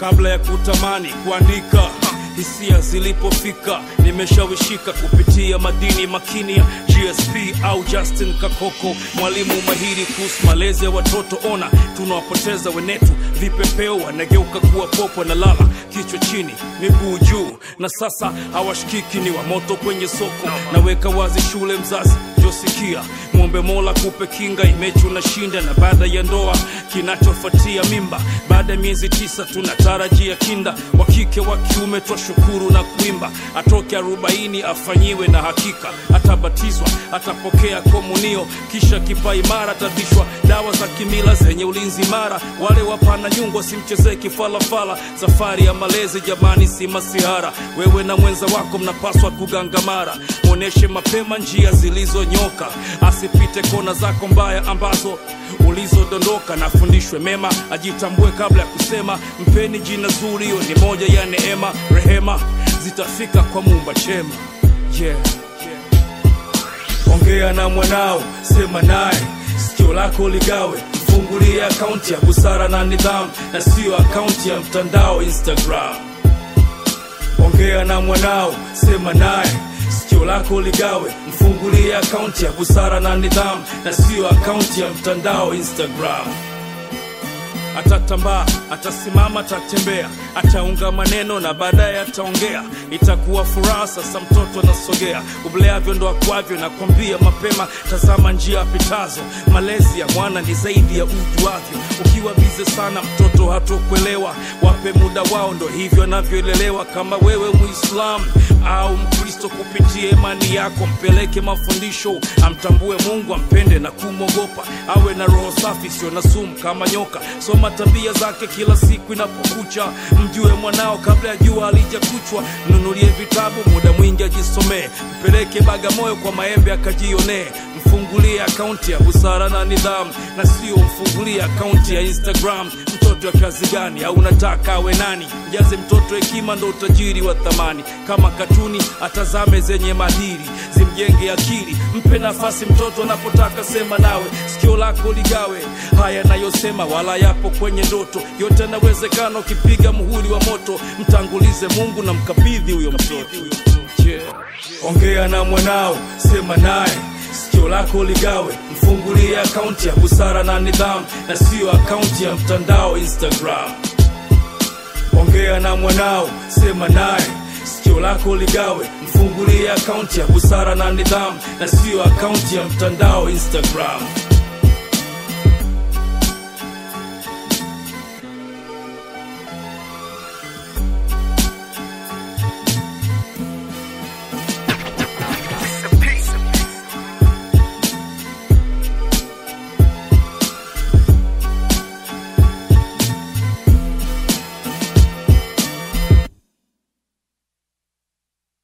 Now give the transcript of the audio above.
kabla ya kutamani kuandika hisia zilipofika nimeshawishika kupitia madini makini ya gsp au justin kakoko mwalimu mahiri kuhusu malezi ya watoto ona tunawapoteza wenetu vipepeo wanageuka kuwa popo na lala kichwa chini miguu juu na sasa hawashikiki ni wa moto kwenye soko naweka wazi shule mzazi josikia mwombe mola kupe kinga imechi unashinda na baada ya ndoa kinachofuatia mimba baada ya miezi tisa tunatarajia kinda wa kike wa kiume twashukuru na kuimba atoke arobaini afanyiwe na hakika atabatizwa atapokea komunio kisha kipa imara atavishwa dawa za kimila zenye ulinzi mara wale wapana nyungu wasimchezee kifalafala safari ya malezi jamani si masihara wewe na mwenza wako mnapaswa kugangamara mwonyeshe mapema njia zilizonyoka asipite kona zako mbaya ambazo ulizodondoka na afundishwe mema ajitambue kabla ya kusema mpeni jina zuri hiyo ni moja ya neema rehema zitafika kwa mumba chema yeah. ongea na mwanao sema naye sikio lako ligawe mfungulie akaunti ya busara na nidhamu na siyo akaunti ya mtandao instagram ongea na mwanao sema naye sikio lako ligawe mfungulie akaunti ya busara na nidhamu na siyo akaunti ya mtandao instagram atatambaa atasimama atatembea ataunga maneno na baadaye ataongea itakuwa furaha sasa mtoto anasogea ubleavyo ndo akwavyo nakwambia mapema tazama njia apitazo malezi ya mwana ni zaidi ya ujuavyo ukiwa bize sana mtoto hatokuelewa wape muda wao ndo hivyo anavyolelewa kama wewe muislamu au mkristo kupitia imani yako mpeleke mafundisho amtambue mungu ampende na kumwogopa awe na roho safi sio na sumu kama nyoka soma tabia zake kila siku inapokucha mjue mwanao kabla ya jua alijakuchwa mnunulie vitabu muda mwingi ajisomee mpeleke bagamoyo kwa maembe akajionee mfungulie akaunti ya busara na nidhamu na sio mfungulie akaunti ya instagram mtoto wa kazi gani au unataka awe nani mjaze mtoto hekima ndo utajiri wa thamani kama katuni atazame zenye madiri zimjenge akili mpe nafasi mtoto anapotaka sema nawe sikio lako ligawe haya nayosema wala yapo kwenye ndoto yote yanawezekana ukipiga muhuri wa moto mtangulize mungu na mkabidhi huyo mtoto yeah. ongea na mwanao sema naye sikio lako ligawe mfungulie akaunti ya busara na nidhamu na siyo akaunti ya mtandao instagram ongea na mwanao sema naye sikio lako ligawe mfungulie akaunti ya busara na nidhamu na siyo akaunti ya mtandao instagram